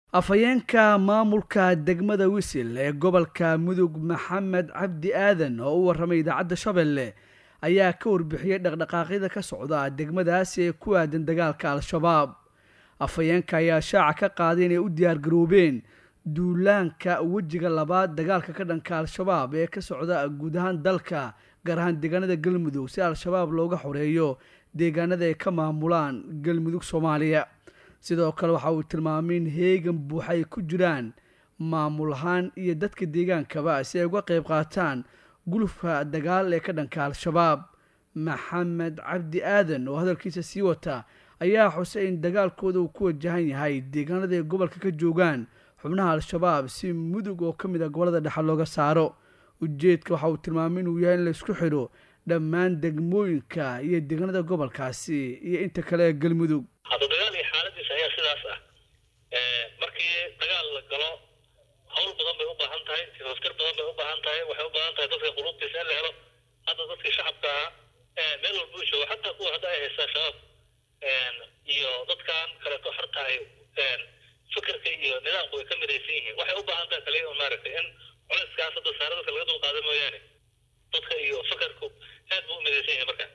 afhayeenka maamulka degmada wisil ee gobolka mudug maxamed cabdi aadan oo u warramay idaacadda shabeelle ayaa ka warbixiyey dhaqdhaqaaqyada ka socda degmadaasi ee ku aadan dagaalka al-shabaab afhayeenka ayaa shaaca ka qaaday inay u diyaargaroobeen duulaanka wejiga labaad dagaalka ka dhanka al-shabaab ee ka socda guud ahaan dalka gaar ahaan deegaanada galmudug si al-shabaab looga xoreeyo deegaanada ay ka maamulaan galmudug soomaaliya sidoo kale waxa uu tilmaamay in heegan buuxa ay ku jiraan maamul ahaan iyo dadka deegaankaba si ay uga qayb qaataan gulufka dagaal ee ka dhanka al-shabaab maxamed cabdi aadan oo hadalkiisa sii wata ayaa xusay in dagaalkooda uu ku wajahan yahay deegaanada ay gobolka ka joogaan xubnaha al-shabaab si mudug oo ka mid a gobolada dhexe looga saaro ujeedka waxa uu tilmaamay inuu yahay in la isku xidho dhammaan degmooyinka iyo deegaanada gobolkaasi iyo inta kale ee galmudug hadda dagaal iyo xaaladiisa ayaa sidaas ah markii dagaal la galo hawl badan bay u baahan tahay tifaskar badan bay u baahan tahay waxay u baahan tahay dadka qulubtiisa in la helo hadda dadkii shacabka ahaa meel walba u joogo xataa kuwa hadda ay haystaan shabaab iyo dadkan kaleeto harta ay fikirka iyo nidaamku ay ka midaysan yihiin waxay u baahan tahay kaliya maaragtay in culayskaas hadda saare dadka laga dulqaada mooyaane dadka iyo fikirku aad buu u midaysan yahay marka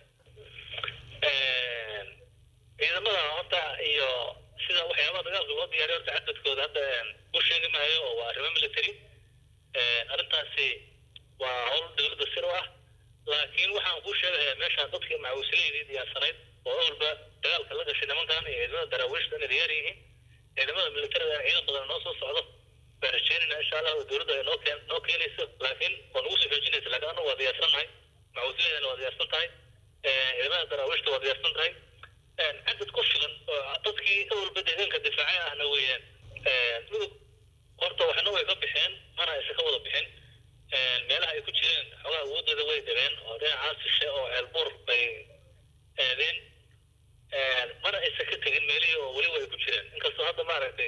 ciidamada horta iyo sida waxyaabaha dagaalka loo diyaariyo horta cadadkooda hadda u sheegi maayo oo waa arrimo military arrintaasi waa howl dowladda sir u ah laakiin waxaan kuu sheegayaa meeshaan dadkii macawisleydii diyaarsanayd oo awalba dagaalka la gashay nimankan iyo ciidamada daraawiishta inay diyaar yihiin ciidamada militariga ciidan badan noo soo socdo baan rajeynayna insha allah oo dowladda ay noo keen noo keenayso laakiin waa nagu soo xoojinaysa laakiin annagu waa diyaarsannahay macawisleydana waa diyaarsan tahay ciidamada daraawiishta waa diyaarsan tahay cadad ku filan oo dadkii awalba deegaanka difaacay ahna weeyaan mudug horta waxna way ka bixeen mana aysan ka wada bixin meelaha ay ku jireen xoogaa awoodooda way dhibeen oo dhinacaas shishe oo ceelbuur bay aadeen mana aysan ka tegin meelihii oo weliba ay ku jireen inkastoo hadda maaragtay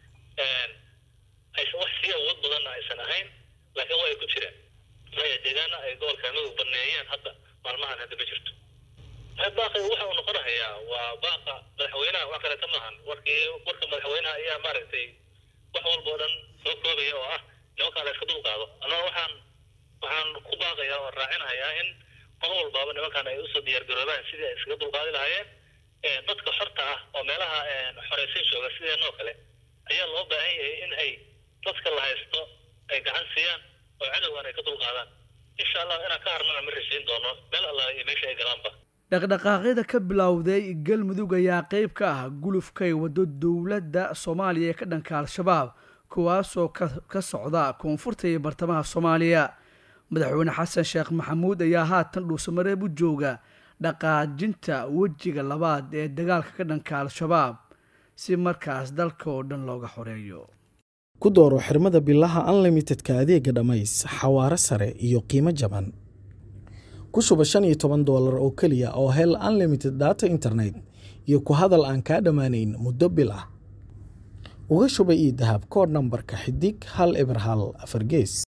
aysan wax sii awood badanna aysan ahayn laakiin waa ay ku jireen maya deegaana ay gobolka mudug baneeyeen hadda maalmahan hadda ma jirto baaqi waxa uu noqonahayaa waa baaqa madaxweynaha wax kaleeta maahan warkii warka madaxweynaha ayaa maaragtay wax walba oo dhan soo koobaya oo ah nimankaa la iska dul qaado annaga waxaan waxaan ku baaqayaa oo raacinahayaa in mar walbaaba nimankan ay usoo diyaargaroobaan sidii ay iskaga dulqaadi lahaayeen dadka xorta ah oo meelaha xoreysan jooga sideenoo kale ayaa loo baahan yahay in ay dadka la haysto ay gacan siiyaan oo cadowgan ay ka dulqaadaan insha allah inaan ka harnana ma rashayn doono meel allah iyo meesha ay galaanba dhaqdhaqaaqyada ka bilowday galmudug ayaa qeyb ka ah gulufkay waddo dowladda soomaaliya ee ka dhanka al-shabaab kuwaasoo ka socda koonfurta iyo bartamaha soomaaliya madaxweyne xasan sheekh maxamuud ayaa haatan dhuusamareeb u jooga dhaqaajinta wejiga labaad ee dagaalka ka dhanka al-shabaab si markaas dalka oo dhan looga xoreeyo ku dooro xirmada bilaha unlimitedka adeega dhammays xawaaro sare iyo qiimo jaban ku shuba shan iyo toban doolar oo keliya oo hel unlimited data internet iyo ku hadal aan kaa dhammaanayn muddo bil ah uga shuba io dahab koodh nambarka xidig hal eber hal afar gees